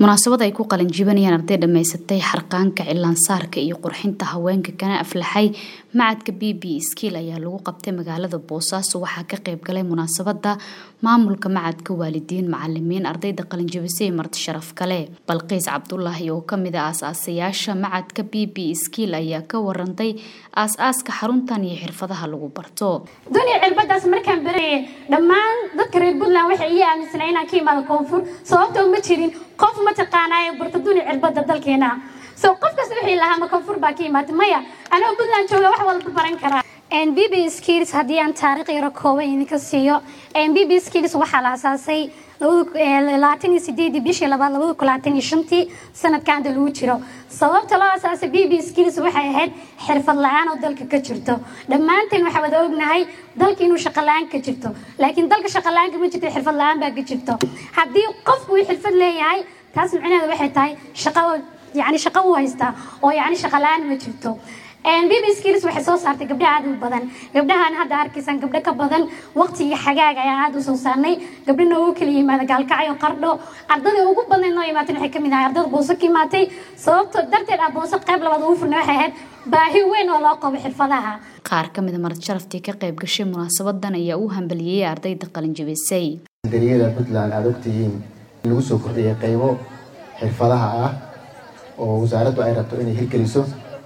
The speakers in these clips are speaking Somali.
munaasabad ay ku qalinjibanayaan arday dhammaysatay xarqaanka cilaansaarka iyo qurxinta haweenka kana aflaxay macadka b b skiil ayaa lagu qabtay magaalada boosaaso waxaa ka qayb galay munaasabada maamulka macadka waalidiin macalimiin ardayda qalinjabisay marti sharaf kale balqiis cabdulaahi oo kamid a aas-aasayaasha macadka b b skiil ayaa ka warantay aas-aaska xaruntan iyo xirfadaha lagu barto duniya cirbadaas markaan barayay dhammaan dadka reer puntland waxay ii aaminsanaa inaan ka imaado koonfur sababtoo ma jirin qof mataqaanaaye barta duniya cirbada dalkeena so qof kasta wixii lahaa ma koonfur baa ka imaatay maya anoo puntland jooga wax walba baran karaa b b skills haddii aan taariikh yaro kooban idinka siiyo b b skills waxaa la asaasay labaatan iyo sideedii bishii labaad labada kun labaatan iyo shantii sanadkan hadda lagu jiro sababta loo asaasay b b skills waxay ahayd xirfad la-aan oo dalka ka jirto dhammaanteen waxaa wada ognahay dalka inuu shaqo la-aan ka jirto laakiin dalka shaqo la-aanka ma jirto xirfad la-aan baa ka jirto haddii qofku uu xirfad leeyahay taas micnaheeda waxay tahay shaqo yani shaqo uu haystaa oo yani shaqo la-aan ma jirto bb skills waxay soo saartay gabdho aad u badan gabdhahan hadda arkaysaan gabdho ka badan waqtigii xagaaga ayaan aada u soo saarnay gabdho noogu kala yimaada gaalkacyo qardho ardada ugu badnayd noo imaatay waxay kamid ahay ardada booso ka imaatay sababto darteed ah booso qayb labaad ugu furna waxay ahayd baahi weyn oo loo qabo xirfadaha qaar ka mid a marti sharaftii ka qayb gashay munaasabadan ayaa u hambaliyey ardayda qalinjabisay dariyada puntland aada ogtihiin in lagu soo kordhiyay qaybo xirfadaha ah oo wasaaraddu ay rabto inay hirgeliso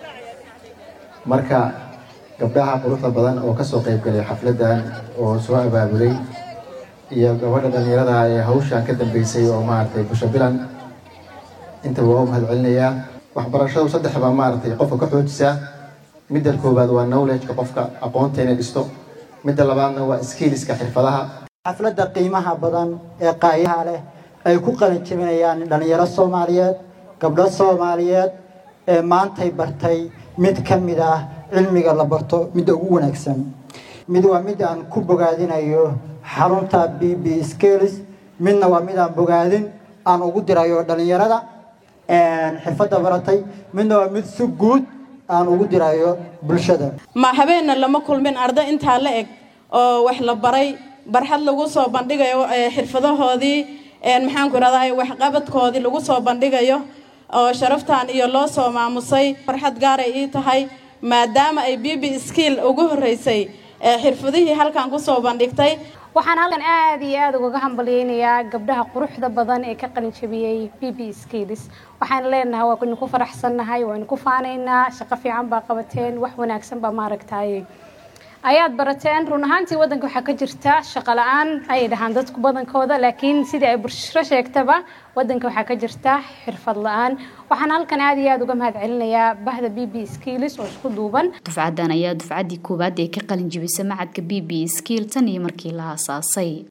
marka gabdhaha quruxda badan oo kasoo qayb galay xafladan oo soo abaabulay iyo gabadha dhalinyarada ee hawshan ka dambeysay oo maaragtay busho bilan intaba waa u mahad celinayaa waxbarashadu saddex baa maaragtay qofka ka xoojisaa midda koowaad waa knowledgeka qofka aqoonta inay dhisto midda labaadna waa skilliska xirfadaha xafladda qiimaha badan ee qaayaha leh ay ku qalin jebinayaan dhalinyaro soomaaliyeed gabdho soomaaliyeed ee maantay bartay mid ka mid ah cilmiga la barto midda ugu wanaagsan mid waa mid aan ku bogaadinayo xarunta b b scales midna waa mid aan bogaadin aan ugu dirayo dhalinyarada xirfadda baratay midna waa mid si guud aan ugu dirayo bulshada ma habeenna lama kulmin arday intaa la eg oo wax la baray barxad lagu soo bandhigayo xirfadahoodii maxaanku irahdaa waxqabadkoodii lagu soo bandhigayo oo sharaftan iyo loo soo maamusay farxad gaaray ii tahay maadaama ay b b skiil ugu horreysay xirfadihii halkan kusoo bandhigtay waxaan halkan aada iyo aada ugaga hambalyeynayaa gabdhaha quruxda badan ee ka qalinjabiyey b b skills waxaan leenahay waa idinku faraxsannahay waa idinku faanaynaa shaqo fiican baa qabateen wax wanaagsan baa maaragtaye ayaad barateen run ahaantii waddanka waxaa ka jirta shaqo la-aan ayay dhahaan dadku badankooda laakiin sidii ay bulsho sheegtaba waddanka waxaa ka jirta xirfad la-aan waxaan halkan aada iyo aada uga mahad celinayaa bahda b b skills oo isku duuban dufcadan ayaa dufcaddii koowaad ee ka qalin jibisa macadka b b skiil tan iyo markii la aasaasay